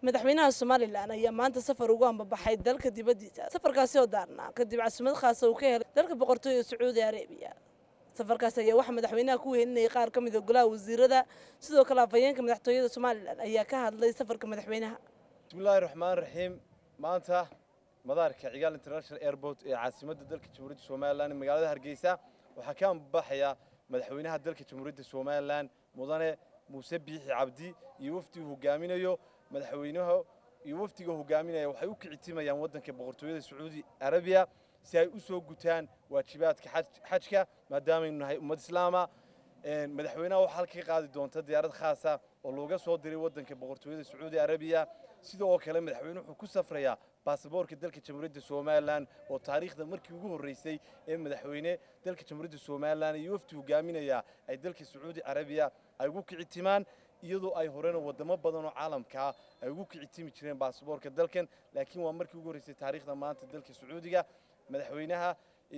madaxweynaha somalilan ayaa maanta safar ugu ambabaxay dalka dibaddiisa safarkaasi oo daarnaa kadib caasimad khaasa uu ka helay dalka boqortooyada sacuudi arabiya safarkaas ayaa waxaa madaxweynaha ku weyninayay qaar ka mid a golaha wasiirada sidoo kale afhayeenka madaxtooyada somalilan ayaa ka hadlay safarka madaxweynaha bismillahi raxmaan raxiim maanta madaarka cigaal international airport ee caasimadda dalka jamhuuriyadda somalilan ee magaalada hargeysa waxaa ka ambabaxaya madaxweynaha dalka jamhuuriyadda somalilan mudane muuse biixi cabdi iyo wafdigu hogaaminayo madaxweynaha iyo wafdiga hogaaminaya waxay u kicitimayaan waddanka boqortooyada sacuudi arabiya si ay u soo gutaan waajibaadka xajka maadaamaynu nahay ummad islaama madaxweynaha waxaa halka ka qaadi doonta diyaarad khaasa oo looga soo diray waddanka boqortooyada sacuudi arabiya sidoo kale madaxweyne wuxuu ku safrayaa baasaboorka dalka jamhuuriyadda somalilan oo taariikhda markii ugu horreysay ee madaxweyne dalka jamhuuriyadda somalilan iyo wafdi hogaaminaya ay dalka sacuudi arabiya ay ugu kicitimaan iyadoo ay horena wadamo badan oo caalamkaa ay ugu kicitimi jireen baasaboorka dalkan laakiin waa markii ugu horreysay taariikhda maanta dalka sacuudiga madaxweynaha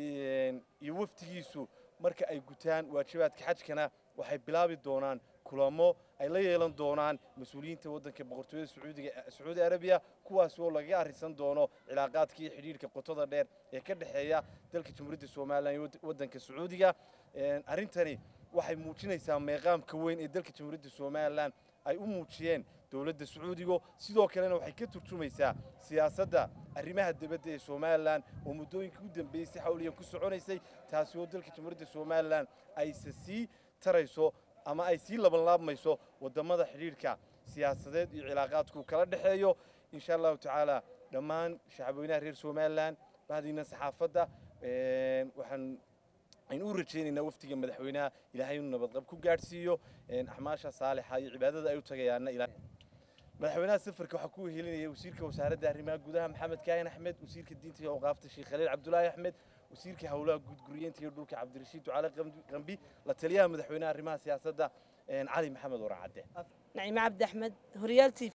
iyo wafdigiisu marka ay gutaan waajibaadka xajkana waxay bilaabi doonaan kulamo ay la yeelan doonaan mas-uuliyiinta waddanka boqortooyada sacuudiga sacuudi arabiya kuwaas oo lagaga arrisan doono cilaaqaadka iyo xidhiidhka qotada dheer ee ka dhexeeya dalka jamhuuriyadda somalilan iyo waddanka sacuudiga arrintani waxay muujinaysaa meeqaamka weyn ee dalka jamhuuriyadda somalilan ay u muujiyeen dowladda sacuudiga sidoo kalena waxay ka turjumaysaa siyaasadda arrimaha dibadda ee somalilan oo muddooyinkii u dambeeyey si xawliyan ku soconaysay taasi oo dalka jamhuuriyadda somalilan ayse sii tarayso ama ay sii labanlaabmayso wadamada xidhiidhka siyaasadeed iyo cilaaqaadku kala dhexeeyo insha allahu tacaala dhammaan shacabweynaha reer somalilan bahdiina saxaafadda waxaan aynu u rajaynaynaa wafdiga madaxweynaha ilaahay inuu nabadqab ku gaadhsiiyo axmaasha saalixa iyo cibaadada ay u tagayaanna madaxweynaha safarka waxaa ku helinaya wasiirka wasaaradda arrimaha gudaha maxamed kaahin axmed wasiirka diinta iyo awqaafta sheekh khaliil cabdulaahi axmed wasiirka howlaha guudguriyeenta iyo dhulka cabdirashiid ducale qambi la taliyaha madaxweynaha arrimaha siyaasadda cali maxamed waracadde naciime cabdi axmed horyaal t